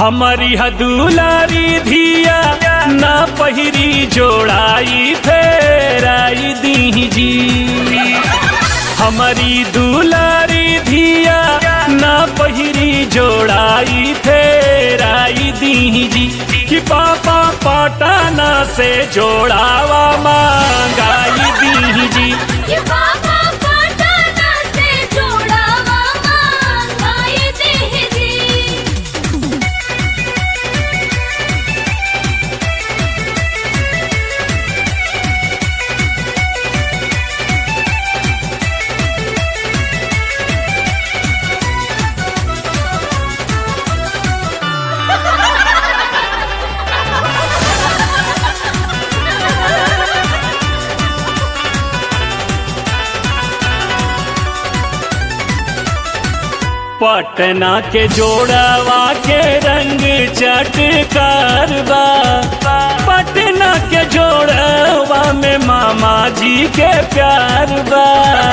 हमारी हदुलारी धिया ना पहिरी जोड़ाई फेराई दी जी हमारी दुलारी धिया ना पहिरी जोड़ाई फेराई दी जी कि पापा पटाना से जोड़ावा मांगाई दी जी ये बाबा पटना से जोड़ावा मांगाई दे जी पटना के जोड़वा के रंग चटकार बा पटना के जोड़वा में मामा जी के प्यार बा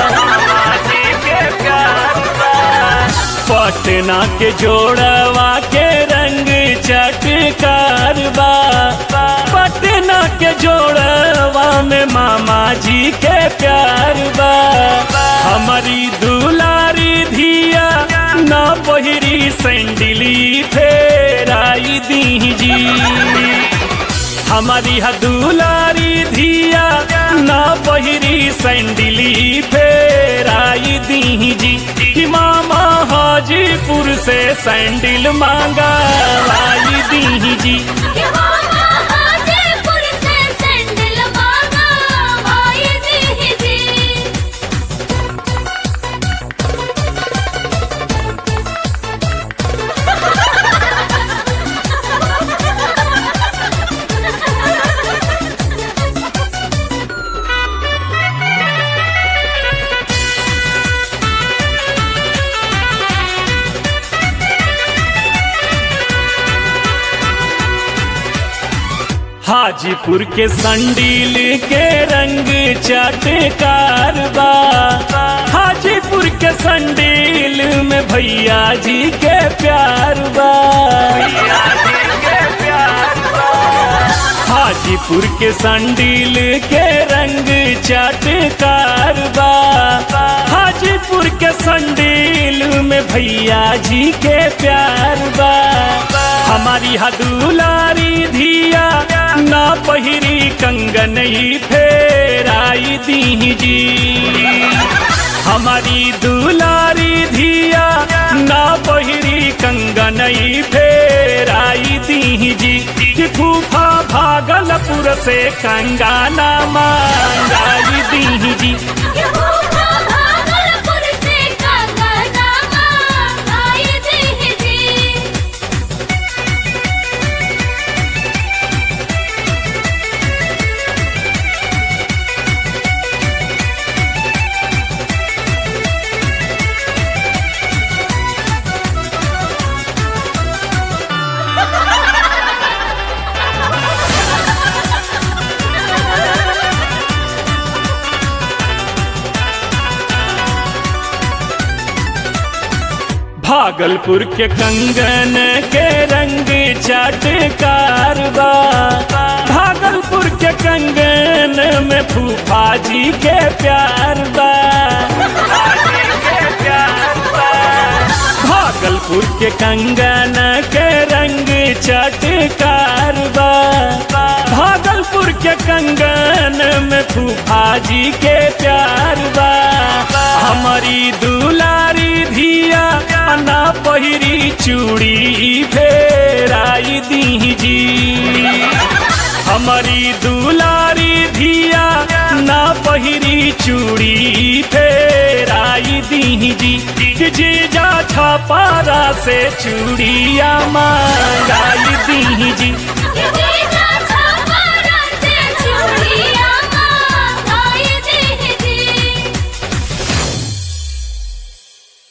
पटना के जोड़वा के रंग चटकार बा पटना के जोड़वा में मामा जी के प्यार बा हमारी दुलारी धिया ना पहिरी सैंडिली फेराई दी जी हमारी हदुलारी धिया ना पहिरी सैंडिली फेराई दी जी कि मामा हाजीपुर से सैंडिल मांगा लाई दी जी ये बाबा हाजीपुर से सैंडल मांगाई दे जी हाजीपुर के संडील के रंग चटकार बा हाजीपुर के संडील में भैया जी के प्यार बा हाजीपुर के संडील के रंग चटकार बा हाजीपुर के संडील में भैया जी के प्यार बा हमारी हदुलारी धिया ना पहिरी कंगनई फेराई दी जी हमारी दुलारी धिया ना पहिरी कंगनई फेराई दी जी कि फूफा भागलपुर से कंगाना मांगाई दी जी ये बाबा भागलपुर से कंगना मांगाई दे जी भागलपुर के कंगन के रंग चटकार बा भागलपुर के कंगन में फूफा जी के प्यार बा भागलपुर के कंगन के रंग चटकार बा भागलपुर के कंगन में फूफा जी के प्यार बा हमारी दुलारी धिया ना पहिरी चूड़ी फेराई दी जी हमारी दुलारी धिया ना पहिरी चूड़ी फेराई दी जी कि जीजा छपारा से चूड़िया मांगाई दी जी ये